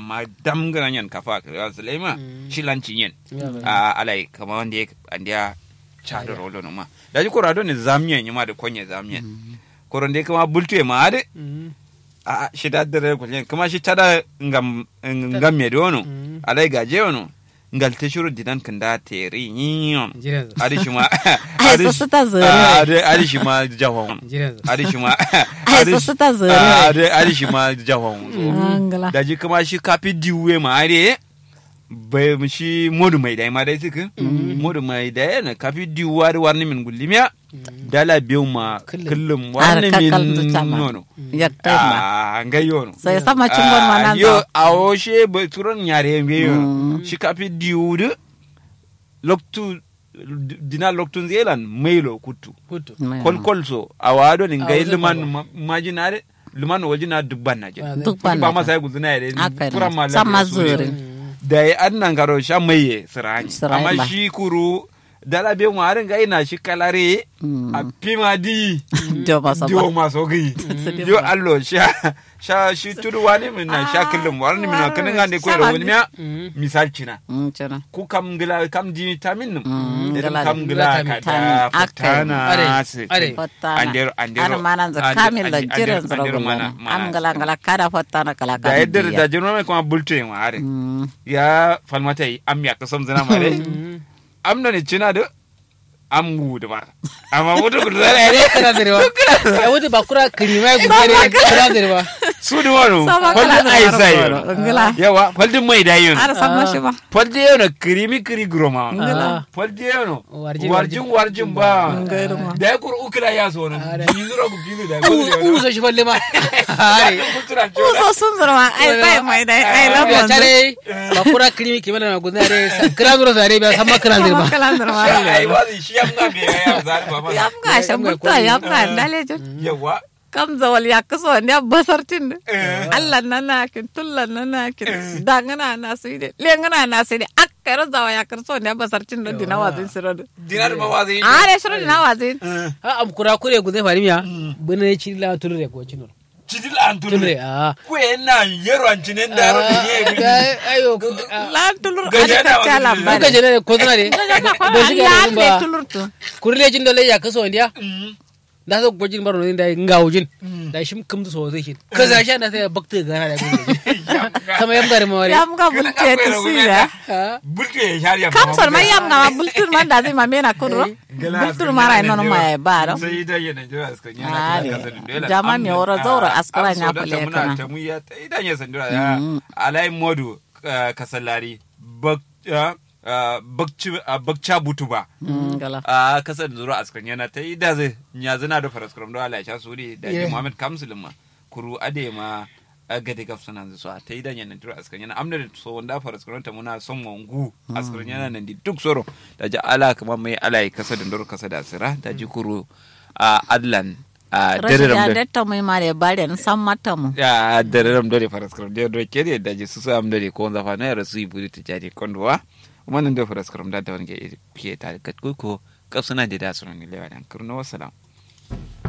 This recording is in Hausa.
amma dam garan yan kafa ka sulema shi lanci yen a alai kama wanda ya andiya chado rolo no ma da ji korado ne zamiyan yima da konye zamiyan koron dai kama bultu ma ade a shi da dare kullen kuma shi tada ngam ngam me dono alai gaje wono ngal te shuru dinan kanda teri nyon adi shuma Ai, so su ta zere. adi adi shuma jahon adi shuma Ai, so su ta zere. adi adi shuma jahon Angala. da ji kuma shi kafi diwe ma are bai mu shi modu mai dai ma dai suka modu mai dai na kafi diwa da warni min gullimiya dala biyu ma kullum warni Har kakal min zuta ma. nono Yakta ma. a ga yono Sai sama cungon ma nan yo zo. a o she ba turon yare mbe yono shi kafi diwu da loktu dina loktun zelan mailo kutu Mai- kolkol so a wado ni Ah, ngai wajen liman kwaro. ma- majinare liman wajina dubban na je Duk ba bana. ma sai guzuna yare Haka pura ne. ma Sama lafiya su ne. zure. da ya an nan garo sha maye sirani Sirani amma ba. shi kuru dala be mu harin ga ina shi kalare Mm. a pima di Jo masa dio ba. maso gi Sidi yo ba. allo sha sha shi tudu wani min na sha kullum wani min na kanin gande ko da wani miya misal cina Mm, cina. ku kam gila kam di vitamin num Mm, idan gila kam da gila ka vitamin. da Akai. fatana Are, se are. Fottana. Andero- andero- Ana manan za ande- kamil da ande- jiran andero- zara andero gulana. mana- mana Am gala gala kada fottana kala da kada. yadda diya. da jirma mai kuma bulto yin ware Mm. ya falmata yi am ya kasam zina mare am da ne cina da am gudu ba amma mutu gudu zara ne kana da rewa ya wuce ba kura kirima ya gudare kana da rewa su da wani Sama faldin kala da ai zara sai goro. Ngila. yawa faldin mai da yin Ara san mashi ba. faldin yau na kirimi kiri groma Ngila. faldin yau na Warjin, warjin warjin ba Ngairu ma. da ya kuru ukula ya so na bizura ku bizu da u so shi falle ma are Uzo sun zara ma ai sai mai dai ai ya lamon. tare ba kura kirimi kimana na gudare kira zuro zare ba sama kana da Sama ba kala zara ma. ai wazi shi yamma me ya zari ba ma Yam ga shan mutta yam ga dalejin. yawa kam zawal ya kaso ne basartin Allah na na kin tullan na na kin dangana na su ide lengana na su ide akkara zawa ya karso ne basartin da dina wazin siro da dinar ma wazi are siro dina wazin ha am kura kure gudai fari miya bune ne ci la tulure ko cinur cidil an tulure tulre a ku na yero an cinen da ro da ye ayo lan tulur Gaje ada na ta wazin kala ne. bare kuka jene ko tana ne don shi ga lan le ba tulur to kurle jin dole ya kaso ndiya da so gojin baro ne da ngawujin da shim kum so zai shi kaza sha na sai bakta gana da gojin kama yam gare mawari yam ga bulte ta sira bulke ya shariya kam sor mai yam ga bultur man da zai ma mena kudro bultur mara ino no mai ba do sai da yana jira aska ni Are. Jama mi woro zauro askara nya pale kana. ta mu ya ta idan ya sandura ya alai modu ah, kasallari bak ah, ah, bakci ah, bakca butuba gala a kasar zuru askan yana ta yi da zai ya zina da faraskaram da Allah ya sha suri da ji Muhammad Kamsul ma kuru ade ma a gade gaf suna zuwa ta yi da yana tura askan yana amna da so wanda faraskaram ta muna son wangu askan yana nan di duk soro da ji ala kuma mai ala ya kasa da ndoro kasa da asira da ji kuru a adlan a rashin dare ya da datta mai mare bare na san mata mu ya dare ram dore faraskaram da do kere da ji su su am dore ko zafa na rasu ibudi ta jadi kondwa kuma nan da faraskaram da da wani ke ke ta kat ko kaf suna da da sunan lewa dan kurno wassalam